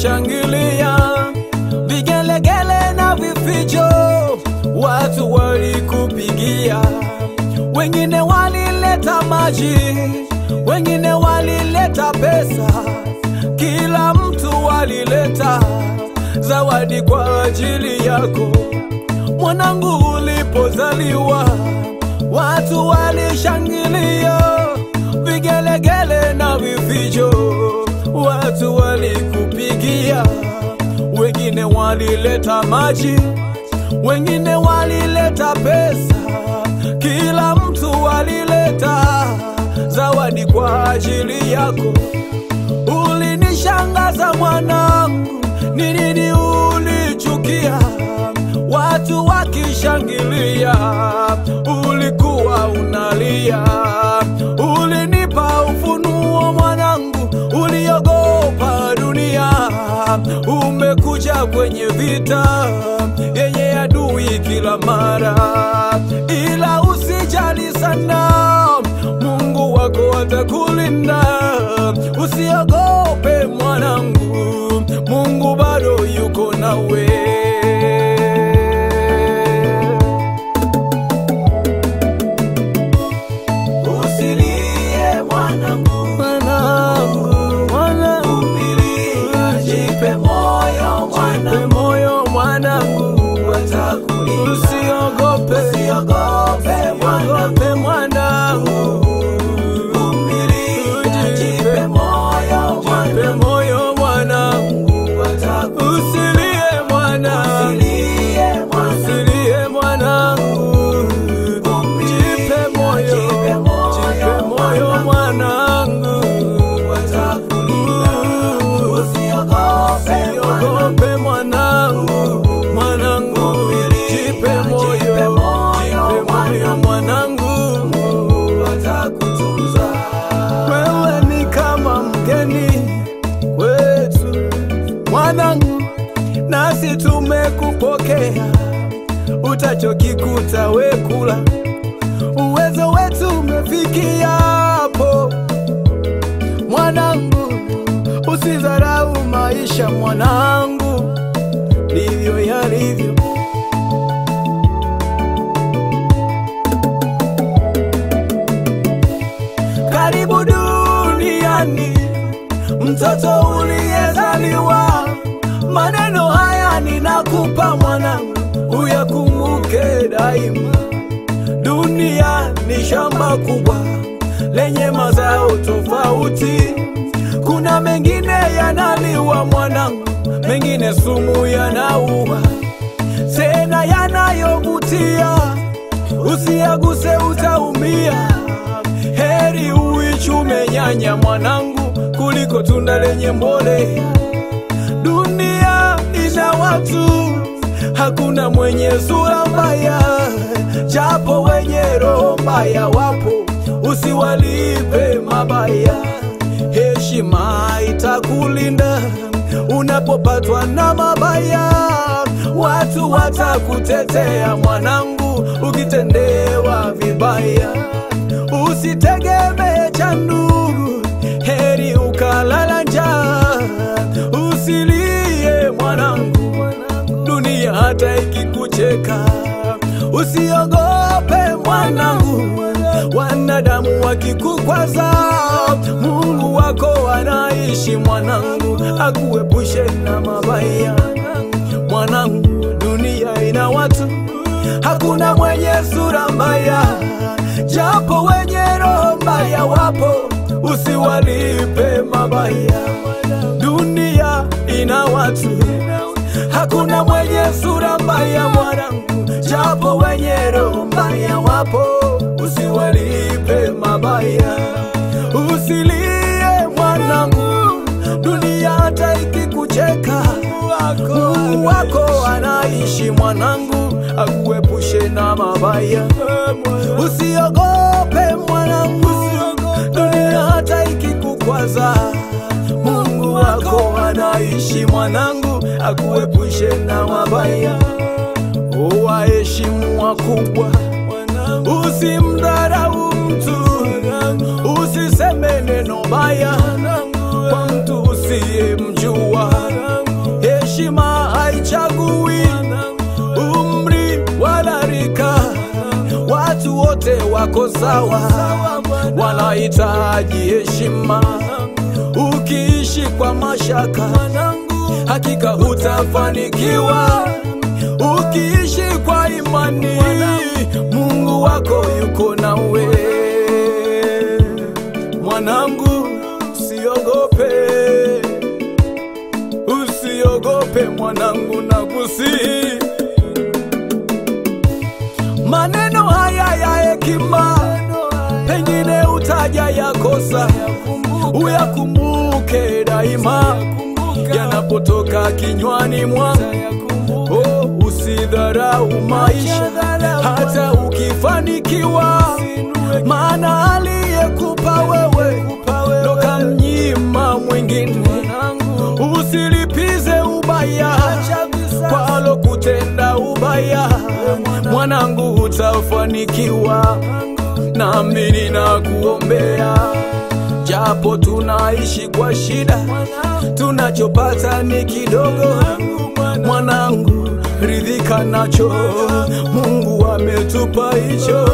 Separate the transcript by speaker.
Speaker 1: walishangilia, vigelegele na vifijo, watu walikupigia. Wengine walileta maji, wengine walileta pesa, kila mtu alileta zawadi kwa ajili yako. Mwanangu, ulipozaliwa watu walishangilia, vigelegele na vifijo, watu walikupigia. Wengine walileta maji, wengine walileta pesa, kila mtu alileta zawadi kwa ajili yako. Ulinishangaza mwanangu, ni nini ulichukia? Watu wakishangilia, ulikuwa unalia. Ulinipa ufunuo mwanangu, uliogopa dunia. Umekuja kwenye vita yenye adui kila mara, ila usijali sana, Mungu wako atakulinda. Usiogope mwanangu, Mungu bado yuko nawe. Usilie mwanangu, mwanangu, mwanangu, vumilia, jipe moyo mwanangu, jipe moyo mwanangu, watakulinda. Usiogope, usiogope mwanangu, mwanangu, vumilia, jipe moyo mwanangu, jipe moyo mwanangu, watakulinda. Usilie mwanangu, usilie mwanangu, usilie mwanangu, jipe moyo, jipe moyo mwanangu, watakulinda. Usiogope, usiogope mwanangu, mwanangu, jipe moyo, jipe moyo mwanangu, watakutunza. Wewe ni kama mgeni kwetu mwanangu, nasi tumekupokea, utachokikuta wekula uwezo wetu umefikia hapo mwanangu, usidharau maisha mwanangu, ndivyo yalivyo. Karibu duniani, mtoto uliyezaliwa. Maneno haya ninakupa mwanangu, uyakumbuke daima. Dunia ni shamba kubwa lenye mazao tofauti. Kuna mengine yanaliwa mwanangu, mengine sumu yanaua, tena yanayovutia. Usiaguse, utaumia. Heri uichume nyanya mwanangu, kuliko tunda lenye mbolea. Dunia ina watu, hakuna mwenye sura mbaya, japo wenye roho mbaya wapo, usiwalipe mabaya. Heshima itakulinda unapopatwa na mabaya, watu watakutetea mwanangu, ukitendewa vibaya. Usitegemee cha ndugu, heri ukalala njaa. Usilie mwanangu, dunia hata ikikucheka. Usiogope mwanangu, wanadamu wakikukwaza, Mungu wako anaishi mwanangu, akuepushe na mabaya. Mwanangu, dunia ina watu, hakuna mwenye sura mbaya, japo wenye roho mbaya wapo, usiwalipe mabaya. Dunia ina watu, hakuna mwenye sura mbaya mwanangu, japo wenye roho mbaya wapo, usiwalipe mabaya. Usilie mwanangu, dunia hata ikikucheka, Mungu wako anaishi mwanangu, akuepushe na mabaya. Usiogope mwanangu, dunia hata ikikukwaza, Mungu wako anaishi mwanangu, akuepushe na mabaya. Waheshimu wakubwa, usimdharau mtu, usiseme neno baya kwa mtu usiyemjua. wako sawa, wanahitaji heshima. Ukiishi kwa mashaka, hakika hutafanikiwa. Ukiishi kwa imani, Mungu wako yuko nawe. Mwanangu, usiogope, usiogope mwanangu, nakusihi maneno haya ya hekima, pengine utaja yakosa, uyakumbuke daima yanapotoka kinywani mwangu. Oh, usidharau maisha hata ukifanikiwa, maana aliyekupa wewe ndo kamnyima mwingine. Usilipize ubaya kwa alokutenda ubaya, mwanangu, utafanikiwa. Nami ninakuombea, japo tunaishi kwa shida, tunachopata ni kidogo. Mwanangu, ridhika nacho, Mungu ametupa hicho.